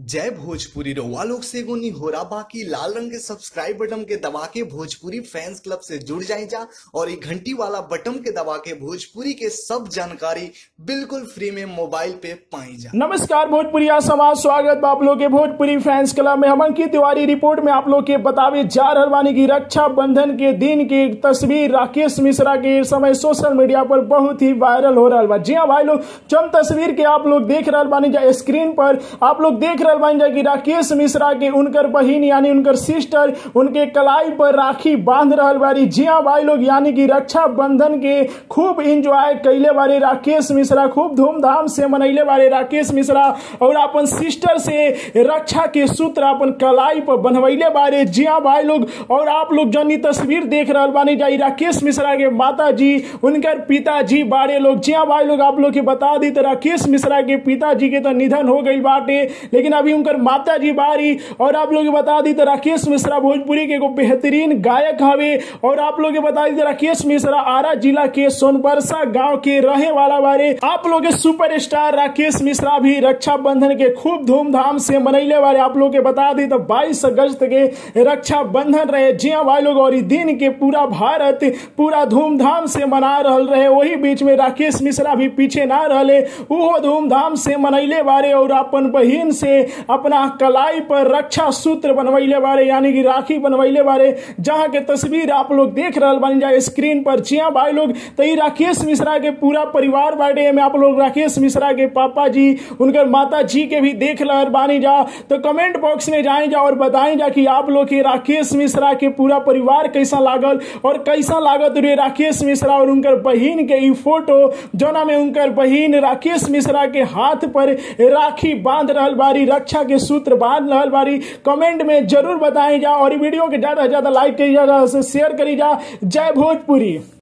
जय भोजपुरी रउआ लोग से एगो निहोरा बाकी लाल रंग के सब्सक्राइब बटन के दबा के भोजपुरी फैंस क्लब से जुड़ जाए जा और ये घंटी वाला बटन के दबा के भोजपुरी के सब जानकारी बिल्कुल फ्री में मोबाइल पे पाई जा नमस्कार भोजपुरिया समाज स्वागत बा आप लोग के भोजपुरी फैंस क्लब में हम अंकित तिवारी रिपोर्ट में आप लोग के बतावे जा रहल बानी की रक्षा बंधन के दिन की एक तस्वीर राकेश मिश्रा के इस समय सोशल मीडिया पर बहुत ही वायरल हो रहा बा जी हाँ भाई लोग चंद तस्वीर के आप लोग देख रहल बानी जा स्क्रीन पर आप लोग देख रहल बानी जा कि राकेश मिश्रा के उनकर बहिन यानी उनकर सिस्टर उनके कलाई पर राखी बांध रहल बारी जी हाँ भाई लोग यानी कि रक्षा बंधन के खूब इंजॉय कैले बारे राकेश मिश्रा खूब धूमधाम से मनैले बारे राकेश मिश्रा और अपन सिस्टर से रक्षा के सूत्र अपन कलाई पर बनवैले बारे जी हाँ भाई लोग और आप लोग जन ई तस्वीर देख रहल बानी जाई राकेश मिश्रा के माता जी उनकर पिताजी बारे लोग जी हाँ भाई लोग आप लोग के बता दी तो राकेश मिश्रा के पिताजी के तो निधन हो गई बाटे लेकिन अभी उनकर माता जी बारी और आप लोग के बता दी तो राकेश मिश्रा भोजपुरी के एगो बेहतरीन गायक हवे और आप लोग के बता दी तो राकेश मिश्रा आरा जिला के सोनबरसा गांव के रहे वाला बारे आप लोग के सुपर स्टार राकेश मिश्रा भी रक्षा बंधन के खूब धूमधाम से मनैले बारे आप लोग के बता दी तो 22 अगस्त के रक्षा बंधन रहे जी हाँ भाई लोग और ई दिन के पूरा भारत पूरा धूमधाम से मना रहल रहे वही बीच में राकेश मिश्रा भी पीछे ना रहले उहो धूमधाम से मनैले बारे और अपन बहिन से अपना कलाई पर रक्षा सूत्र बनवैले बारे यानी कि राखी बनवैले बारे जहाँ के तस्वीर आप लोग देख रहल बन जाए स्क्रीन पर जी हाँ भाई लोग तो ई राकेश मिश्रा के पूरा परिवार बाटे में आप लोग राकेश मिश्रा के पापा जी उनकर माता जी के भी देख रहल बानी जा तो कमेंट बॉक्स में जाए जा और बताएं जा कि आप लोग के राकेश मिश्रा के पूरा परिवार कैसा लागल और कैसा लागत रे राकेश मिश्रा और उनकर बहिन के ई फोटो जोना में उनकर बहिन राकेश मिश्रा के हाथ पर राखी बांध रहल बारी रक्षा के सूत्र बांध रहल बारी कमेंट में जरूर बताएं जा और ई वीडियो के ज्यादा से ज्यादा लाइक करी जा शेयर करी जा जय भोजपुरी